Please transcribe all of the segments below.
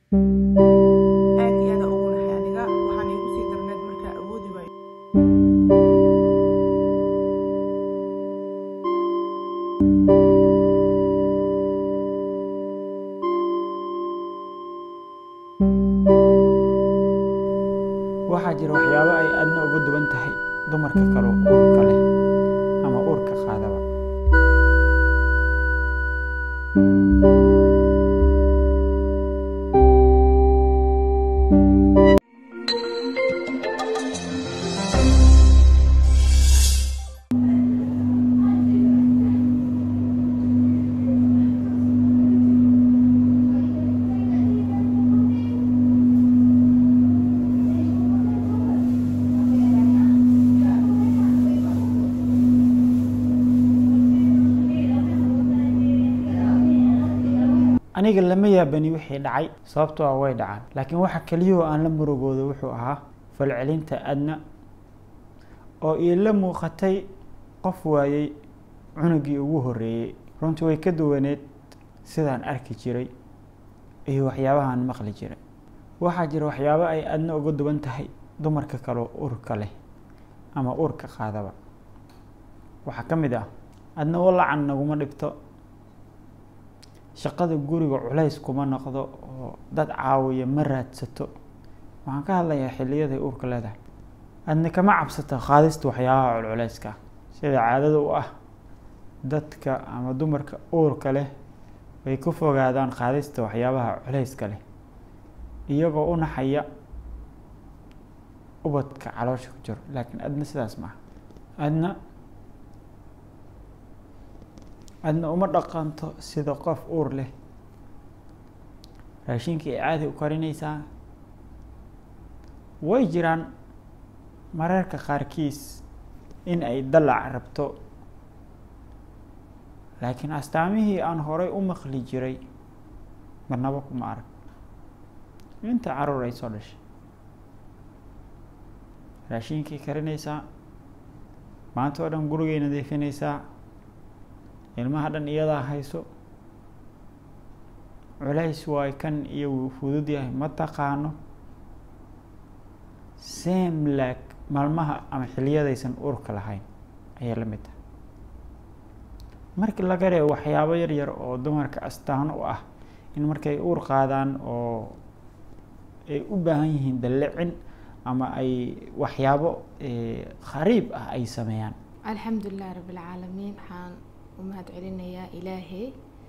aad iyo aada ugu naxay aniga waxaan iigu sii darneed markaa awoodi waayo waxaa jira waxyaabo ay aadna uga duwan tahay dumarka kale oo uurka leh ama uurka qaadaba aniga lama yaabani wixii dhacay sababtoo ah way dhacaan laakiin waxa keliyahoo aan la murugooda wuxuu ahaa falcelinta adna oo iila muuqatay qof waayey cunugii ugu horreeyey runtii way ka duwaneed sidaan arki jiray iyo waxyaabahaan maqli jiray waxaa jira waxyaabo ay adna uga duwan tahay dumarka kaleo uurka leh ama uurka qaadaba waxaa ka mid ah adna walacan naguma dhibto shaqada guriga culays kuma noqdo oo dad caawiya ma raadsato waxaan ka hadlayaa xiliyaday uurka leedahay adna kama cabsato qaadista waxyaabaha culculeyska sida caadada u ah dadka ama dumarka uurka leh way ku fogaadaan qaadista waxyaabaha culeyska leh iyagoo u naxaya ubadka caloosha ku jiro laakiin adna sidaas maaha adna adna uma dhaqanto sida qof uur leh raashinkii ay caadi u karinaysaa way jiraan mararka qaarkiis in ay dalac rabto laakiin astaamihii aan horay u maqli jiray marnabo kuma arag inta caruur ay soo dhashay raashinkay karinaysaa maanta oo dhan gurigay nadiifinaysaa ilmaha dhan iyadaa hayso culays waay kan iyo wuu fudud yahay ma taqaano same lag maalmaha ama xiliyadaysan uurka lahayn ayay la mid tahay markii laga reebo waxyaabo yar yar oo dumarka astaan u ah in markay uur qaadaan oo ay u baahan yihiin dallicin ama ay waxyaabo khariib ah ay sameeyaan alxamdulilah rabbilcaalamiin waxaan u mahad celinayaa ilaahay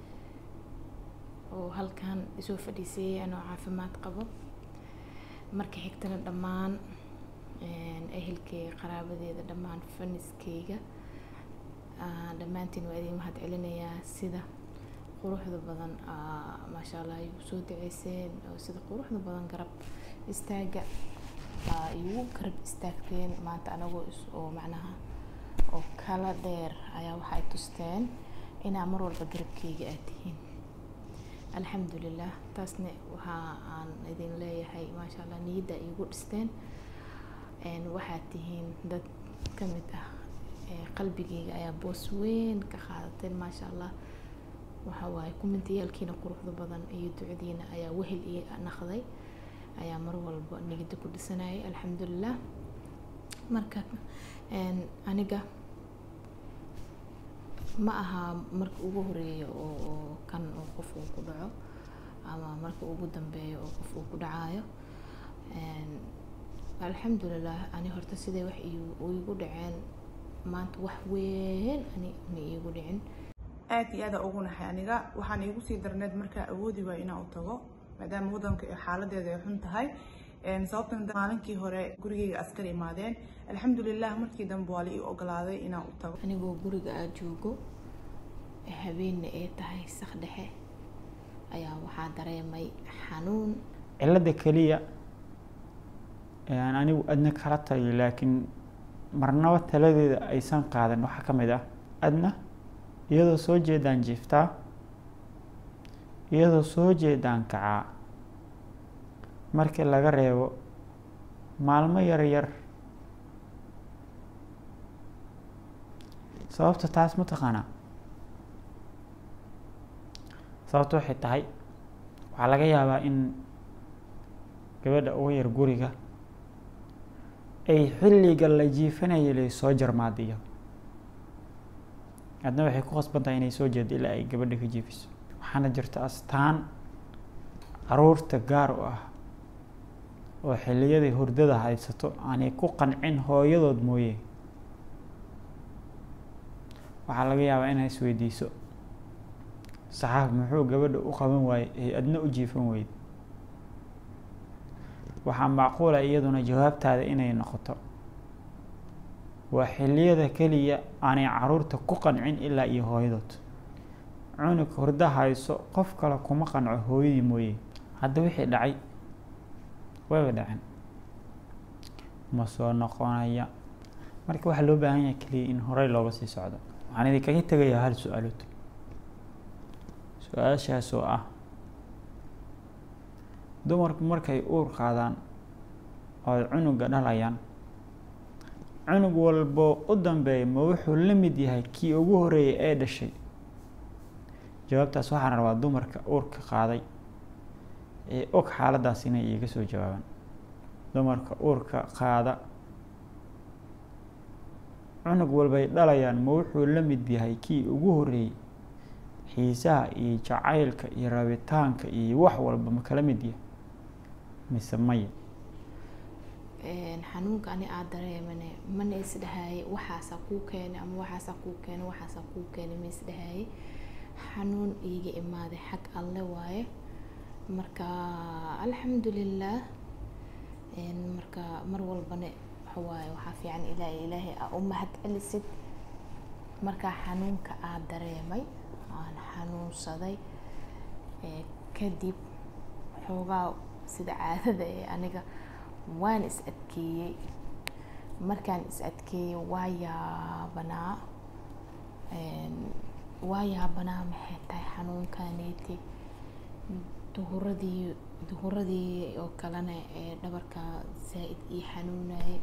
oo halkan isoo fadhiiseeyay anoo caafimaad qabo marka xigtana dhammaan ehelkeyga qaraabadeeda dhammaan faniskeyga dhammaantiin waa idin mahad celinayaa sida quruxda badan maasha allah ay igu soo duceyseen oo sida quruxda badan garab istaaga igu garab istaagteen maanta anagoo is oo macnaha oo kala dheer ayaa waxa ay tusteen inaa mar walba garabkeyga aad tihiin alxamdulilah taasna waxa aan idin leeyahay maasha allah niyadda iigu dhisteen waxaad tihiin dad ka mid ah qalbigeyga ayaa boos weyn ka qaadateen maasha allah waxa waaye kumentiyaalkiina quruxda badan iyo ducadiina ayaa wehel ii naqday ayaa mar walba niyadda ku dhisanayay alxamdulilah marka aniga ma aha marka ugu horeeya oo oo kan oo qof uu ku dhaco ama marka ugu dambeeya oo qof uu ku dhacayo alxamdulilah ani horta siday wax iigu dhaceen maanta wax weyn ani ma iigu dhicin aad iyo aada ugu naxay aniga waxaan iigu sii darneed markaa awoodi waayo inaan u tago maadaama waddanka iyo xaaladeeda ay xun tahay sababtan maalinkii hore gurigeyga askar imaadeen alxamdulilah markii dambe waa la ii ogolaaday inaan u tago anigoo guriga aa joogo habeenna ay tahay sak dhexe ayaa waxaa dareemay xanuun cilada keliya aan anigu adna kala taliyo laakiin marnaba taladeeda aysan qaadan waxaa ka mid ah adna iyadoo soo jeedaan jiiftaa iyadoo soo jeedaan kacaa markii laga reebo maalmo yar yar sababta taas ma taqaanaa sababta waxay tahay waxaa laga yaabaa in gabadha uga yar guriga ay xilliga la jiifanayay lay soo jarmaadiyo adna waxay ku khasban tahay inay soo jeedo ilaa ay gabadha ka jiifiso waxaana jirta astaan caruurta gaar u ah oo xiliyaday hurdada haysato aanay ku qancin hooyadood mooye waxaa laga yaabaa inay isweydiiso saxaaf muxuu gabadha u qaban waayey ay adna u jiifan weyd waxaa macquula iyaduna jawaabtaada inay noqoto waa xiliyada keliya aanay caruurta ku qancin ilaa iyo hooyadood cunug hurdo hayso qof kale kuma qanco hooyadii mooye hadda wixii dhacay wayba dhacen ma soo noqonaya marka waxaa loo baahan yahay keliya in horey looga sii socdo waxaan idinkaga tegayaa hal su-aalood su-aashaas oo ah dumarku markay uur qaadaan oo ay cunuga dhalayaan cunug walbo u dambeeya ma wuxuu la mid yahay kii ugu horeeyay ee dhashay jawaabtaas waxaan rabaa dumarka uurka qaaday ee og xaaladdaas inay iiga soo jawaabaan dumarka uurka qaada cunug walbay dhalayaan ma wuxuu la mid yahay kii ugu horeeyey xiisaha iyo jacaylka iyo rabitaanka iyo wax walba ma kala mid yahay mise maya xanuunka ani aad dareemane mana isdhahaaye waxaasaa kuu keenay ama waxaasaa kuu keenay waxaasaa kuu keenay ma isdhahaaye xanuun iiga imaaday xag alle waaye marka alxamdulilah marka mar walbane waxawaaye waxaa fiican ilaa ilaahay aa u mahad celisid markaa xanuunka aad dareemay aan xanuunsaday kadib xoogaa sida caadada ee aniga waan is adkeeyey markaan is adkeeyey waa yaabanaa waa yaabanaa maxay tahay xanuunkaneyti duhuradii duhuradii oo kalena ee dhabarka zaa-id ii xanuunayay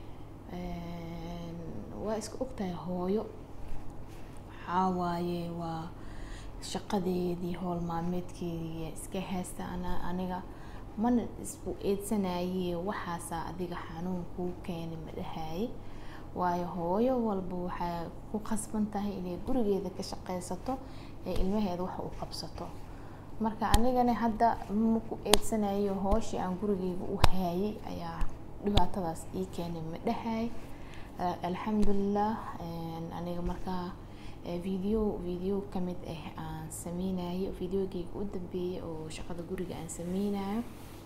waa iska ogtahay hooyo waxaa waaye waa shaqadeedii howl maalmeedkeedii iska haysta ana aniga mana isbu eedsanaye waxaasaa adiga xanuun kuu keenay ma dhahaye waayo hooyo walba waxay ku khasban tahay inay gurigeeda ka shaqeysato ee ilmaheeda wax u qabsato marka anigana hadda maku eedsanayo hooshii aan gurigeyga u haayay ayaa dhibaatadaas ii keenay ma dhahay alxamdulilah aniga markaa video video kamid ah aan sameynayo videogeyga u dambeeyay oo shaqada guriga aan sameynayo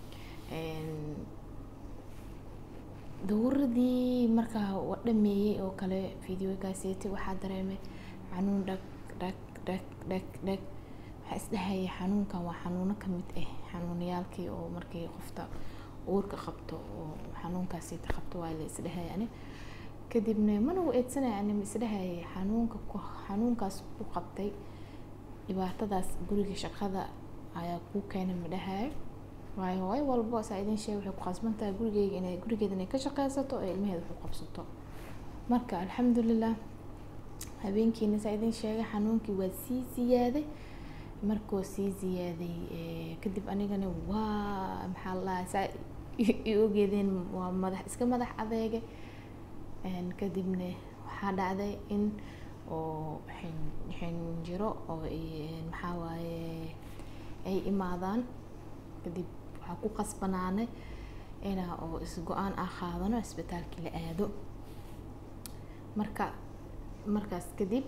dawradii markaa wa dhameeyey oo kale videogaaseti waxaa dareemay xanuun dhag dhag dhag dhag dhag waxaa isdhahaya xanuunkan waa xanuuno kamid ah xanuunayaalkii oo markii qofta uurka qabto oo xanuunkaasita qabto waa la isdhahaya ani kadibna mana u eedsanaya ani ma isdhahaya xanuunka xanuunkaas ku qabtay dhibaatadaas guriga shaqada ayaa kuu keenay ma dhahayo waayo hooyo walbo saa idin sheeg waxay ku khasban tahay gurigeyga inay gurigeeda inay ka shaqeysato oo ilmaheeda wax u qabsato marka alxamdulilah habeenkiina saa idin sheegay xanuunkii waa sii ziyaaday markuu sii ziyaaday kadib anigana waa maxaa ladahay saa i ogeedeen waa madax iska madax adeegay kadibna waxaa dhacday in oo xinjiro oo maxaa waaye ay imaadaan kadib waxaa ku qasbanaanay inaa oo is-go-aan ah qaadano isbitaalkii la aado marka markaas kadib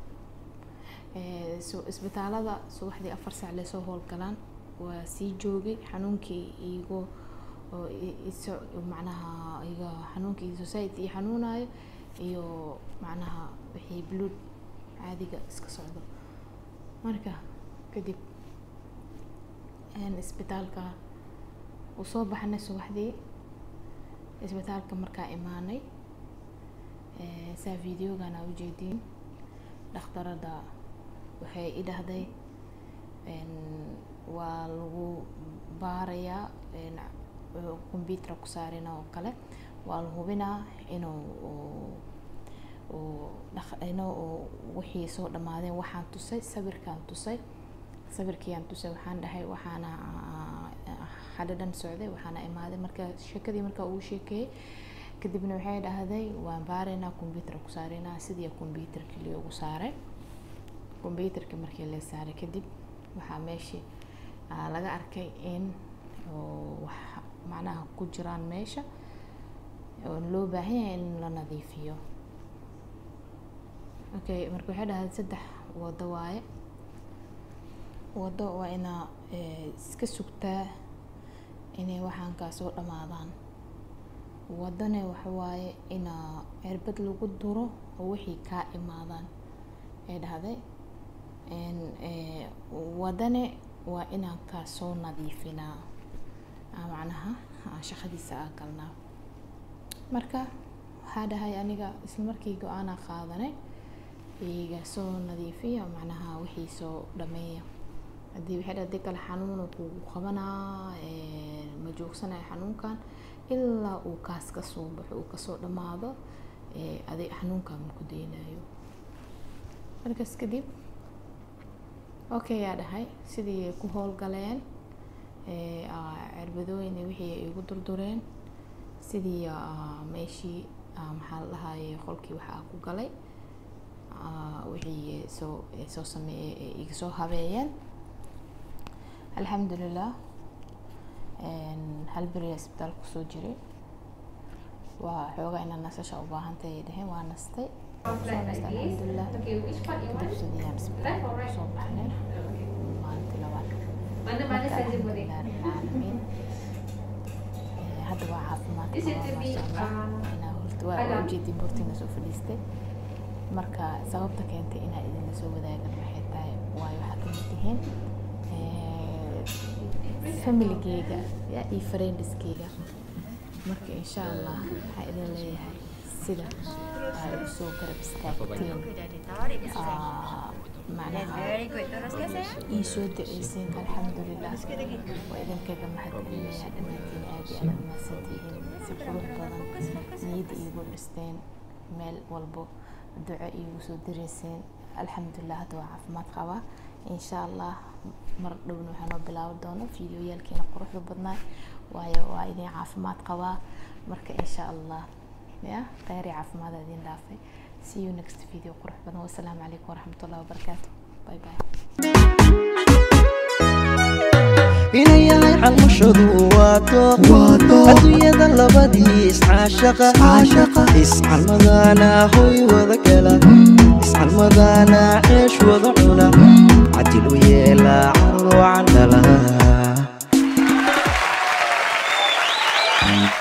isbitaalada subaxdii afar saac lasoo howlgalaan waa sii joogay xanuunkii igoo oo iso macnaha iga xanuunkii society xanuunayo iyo macnaha wixii blood caadiga iska socdo marka kadib isbitaalka uu soo baxnay subaxdii isbitaalka markaa imaanay saa videogan aa ujeediin dhakhtarada waxay i dhahday waa lagu baarayaa computer ku saarina oo kale waa la hubinaa inuu inuu wixii soo dhamaadeen waxaan tusay sawirkaan tusay sawirkiiaan tusay waxaan dhahay waxaana xadho dhan socday waxaana imaaday marka sheekadii marka uu sheekeeyey kadibna waxay dhahday waan baaraynaa computer ku saaraynaa sidii computerkii loogu saaray computerkii markii la saaray kadib waxaa meeshii aa laga arkay in oo wax macnaha ku jiraan meesha oo loo baahan yahay in la nadiifiyo okay marka waxay dhahday saddex wado waaye wado waa inaa iska sugtaa inay waxaan kaa soo dhamaadaan wadane waxa waaye inaa cirbad lagu duro oo wixii kaa imaadaan ay dhahday wadane waa inaan kaa soo nadiifinaa macnaha aan shaqadiisa aa galnaa marka waxaa dhahay aniga isla markii go-aanaa qaadanay iga soo nadiifiya macnaha wixii soo dhameeya haddii waxay dhahay hadii kale xanuun kugu qabanaa ma joogsanaya xanuunkan ilaa uu kaas ka soo baxo uu kasoo dhamaado adi xanuunkan maku daynayo markaas kadib okay yaa dhahay sidii ay ku howlgaleen cirbadooyin wixii ay igu durdureen sidii meeshii maxaa la dhahaye qolkii waxaa ku galay wixii soo soo sameeye iga soo habeeyeen alxamdulilah hal beriya isbitaal kusoo jiray waa xoogaa inaa nasasha u baahantay ay dhaheen waa nastay soo nastay alxamdulilah kadib sidiyaan isbitaal kusoo baxnay maalintii labaad marka alxamdulilah rabbilcaalamiin hadda waa caafimaad qabaa maasha allah inaa horta waa ujeedin bortiina soo fadhiistay marka sababta keentay inaa idinla soo wadaagan waxay tahay waayo waxaa kamid tihiin familigeyga iyo friendiskeyga marka insha allah waxaa idin leeyahay sida ay usoo garab istaagteen macnaha ii soo duceyseen alxamdulilah waa idinkaga mahadcelinaya dhammaantiin aad iyo aad umahadsantihiin si qurux badan niyadda iigu dhisteen meel walbo duco iigu soo direyseen alxamdulilah hadda waa caafimaad qabaa insha allah mar dhowna waxaa noo bilaabi doono fideoyaalkeena quruxda badnaa waayo waa idin caafimaad qabaa marka insha allah ya kheyr iyo caafimaada idin dhaafay see you next video qurux badan wasalaamu calaykum waraxmatullahi wabarakaatu bye bye inay yahay xalmashadu waato adduunyada labadii iscaashaqa iscalmadana hoy wada gala iscalmadana ceesh wada cuna cadil u yeela carro candhala